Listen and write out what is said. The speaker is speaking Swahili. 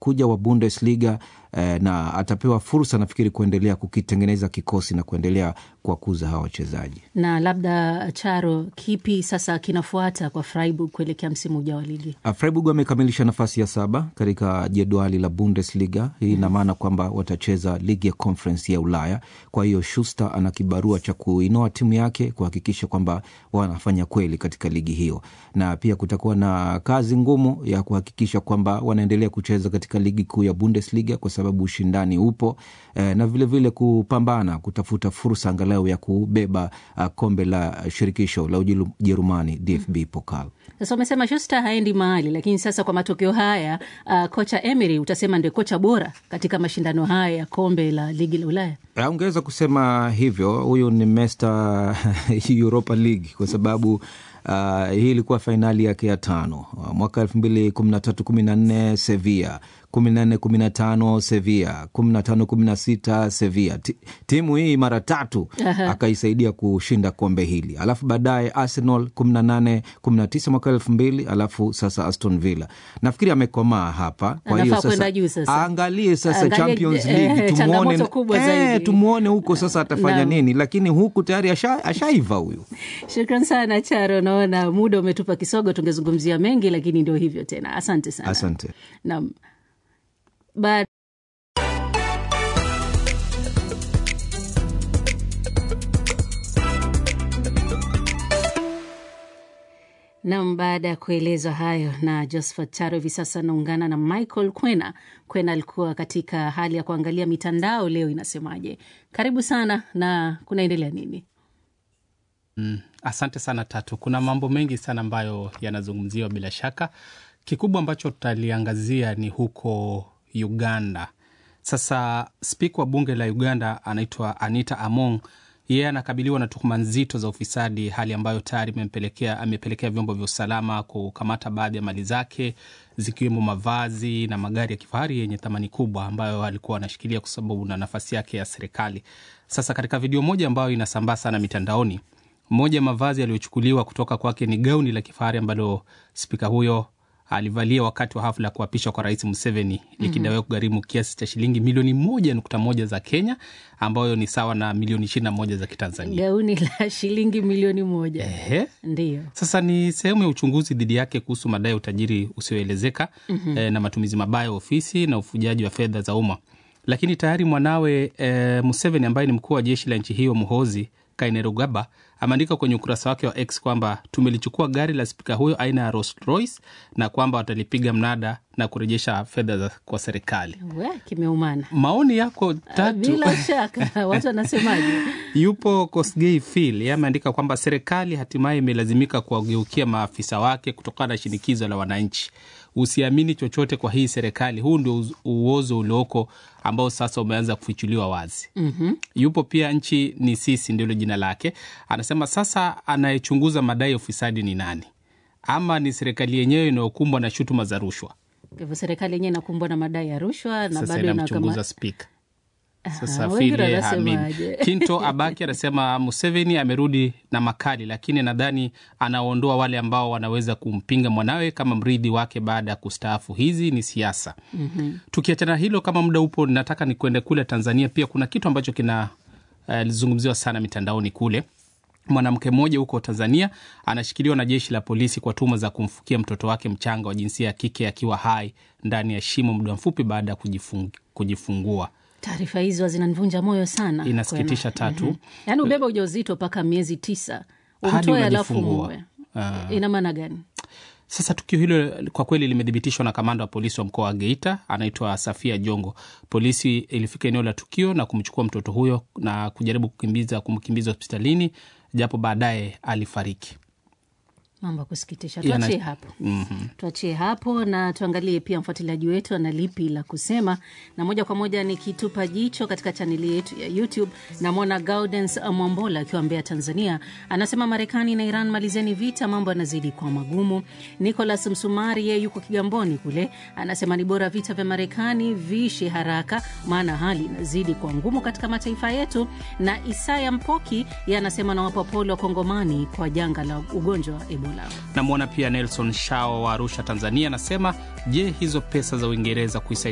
anakuja wa Bundesliga eh, na atapewa fursa nafikiri kuendelea kukitengeneza kikosi na kuendelea kuwakuza hawa wachezaji. Na labda Charo, kipi sasa kinafuata kwa Freiburg kuelekea msimu ujao wa ligi? Uh, Freiburg wamekamilisha nafasi ya saba katika jedwali la Bundesliga. Hii ina maana kwamba watacheza ligi ya Conference ya Ulaya. Kwa hiyo Schuster ana kibarua cha kuinoa timu yake kuhakikisha kwamba wanafanya kweli katika ligi hiyo, na pia kutakuwa na kazi ngumu ya kuhakikisha kwamba wanaendelea kucheza katika ligi kuu ya Bundesliga kwa sababu ushindani upo eh, na vilevile vile kupambana kutafuta fursa angalau ya kubeba uh, kombe la shirikisho la Ujerumani DFB Pokal. Sasa umesema Schuster haendi mahali, lakini sasa kwa matokeo haya uh, kocha Emery utasema ndio kocha bora katika mashindano haya ya kombe la ligi la Ulaya. Uh, ungeweza kusema hivyo. Huyu ni Mr Europa League kwa sababu Uh, hii ilikuwa fainali yake ya tano uh, mwaka elfu mbili kumi na tatu kumi na nne Sevilla kumi na nne kumi na tano Sevilla kumi na tano kumi na sita Sevilla. Timu hii mara tatu akaisaidia kushinda kombe hili, alafu baadaye Arsenal kumi na nane kumi na tisa mwaka elfu mbili alafu sasa Aston Villa. Nafikiri amekomaa hapa, kwa hiyo sasa aangalie sasa Angalia, Champions League eh, tumuone, eh, tumuone huko sasa atafanya no. nini, lakini huku tayari ashaiva huyu. Shukran sana Charo, naona muda umetupa kisogo, tungezungumzia mengi lakini ndio hivyo tena. Asante sana. Asante. Naam. Ba Nam, baada ya kuelezwa hayo na Josephat Charo, hivi sasa anaungana na Michael Kwena. Kwena alikuwa katika hali ya kuangalia mitandao leo inasemaje. Karibu sana, na kunaendelea nini? Mm, asante sana Tatu. Kuna mambo mengi sana ambayo yanazungumziwa bila shaka. Kikubwa ambacho tutaliangazia ni huko Uganda. Sasa spika wa bunge la Uganda anaitwa Anita Among yeye yeah, anakabiliwa na tuhuma nzito za ufisadi, hali ambayo tayari amepelekea amepelekea vyombo vya usalama kukamata baadhi ya mali zake zikiwemo mavazi na magari ya kifahari yenye thamani kubwa ambayo alikuwa anashikilia kwa sababu na nafasi yake ya serikali. Sasa katika video moja ambayo inasambaa sana mitandaoni, moja ya mavazi yaliyochukuliwa kutoka kwake ni gauni la kifahari ambalo spika huyo alivalia wakati wa hafla ya kuapishwa kwa rais Museveni likidaiwa mm -hmm. kugharimu kiasi cha shilingi milioni moja nukta moja za Kenya ambayo ni sawa na milioni ishirini na moja za Kitanzania. Gauni la shilingi milioni moja. Ehe. Ndiyo. Sasa ni sehemu ya uchunguzi dhidi yake kuhusu madai ya utajiri usioelezeka mm -hmm. eh, na matumizi mabaya ya ofisi na ufujaji wa fedha za umma, lakini tayari mwanawe eh, Museveni ambaye ni mkuu wa jeshi la nchi hiyo Muhozi Kainerugaba ameandika kwenye ukurasa wake wa X kwamba tumelichukua gari la spika huyo aina ya Rolls Royce na kwamba watalipiga mnada na kurejesha fedha kwa serikali. We, kimeumana. Maoni yako Tatu? Bila shaka watu wanasemaje? Yupo Kosgei Phil, yeye ameandika kwamba serikali hatimaye imelazimika kuwageukia maafisa wake kutokana na shinikizo la wananchi. Usiamini chochote kwa hii serikali. Huu ndio uozo ulioko ambao sasa umeanza kufichuliwa wazi. mm -hmm. Yupo pia nchi ni sisi, ndilo jina lake. Anasema sasa anayechunguza madai ya ufisadi ni nani? Ama ni serikali yenyewe inayokumbwa na shutuma za rushwa? Kwa hivyo serikali yenyewe inakumbwa na madai ya rushwa na sasa bado inamchunguza spika. Sasa Aha, Fili wengine Hamid wanasemaje? Kinto Abaki anasema Museveni amerudi na makali, lakini nadhani anaondoa wale ambao wanaweza kumpinga mwanawe kama mrithi wake baada ya kustaafu. Hizi ni siasa. Mhm. Tukiachana hilo, kama muda upo, nataka ni kwende kule Tanzania. Pia kuna kitu ambacho kinazungumziwa sana mitandaoni kule. Mwanamke mmoja huko Tanzania anashikiliwa na jeshi la polisi kwa tuhuma za kumfukia mtoto wake mchanga wa jinsia ya kike akiwa hai ndani ya shimo muda mfupi baada ya kujifung, kujifungua. Taarifa hizo zinanivunja moyo sana. Inasikitisha, Kwena. Tatu. Mhm. Yaani ubeba ujauzito mpaka miezi tisa Hadi umtoe alafu unajifungua. muwe, Ah. ina maana gani? Sasa tukio hilo kwa kweli limethibitishwa na kamanda wa polisi wa mkoa wa Geita, anaitwa Safia Jongo. Polisi ilifika eneo la tukio na kumchukua mtoto huyo na kujaribu kukimbiza kumkimbiza hospitalini, japo baadaye alifariki. Mambo ya kusikitisha. Yana- Tuachie hapo. Mhm. tuachie hapo na tuangalie pia mfuatiliaji wetu ana lipi la kusema, na moja kwa moja nikitupa jicho katika chaneli yetu ya YouTube. Namwona Gaudens Mwambola akiwa Mbeya, Tanzania, anasema Marekani na Iran malizeni vita, mambo yanazidi kuwa magumu. Nicolas Msumari yeye yuko Kigamboni kule, anasema ni bora vita vya Marekani viishe haraka, maana hali inazidi kuwa ngumu katika mataifa yetu. Na Isaya Mpoki yeye anasema nawapa pole wa Kongomani kwa janga la ugonjwa wa Ebola. Namwona pia Nelson Shao wa Arusha, Tanzania, anasema je, hizo pesa za Uingereza kuisaidia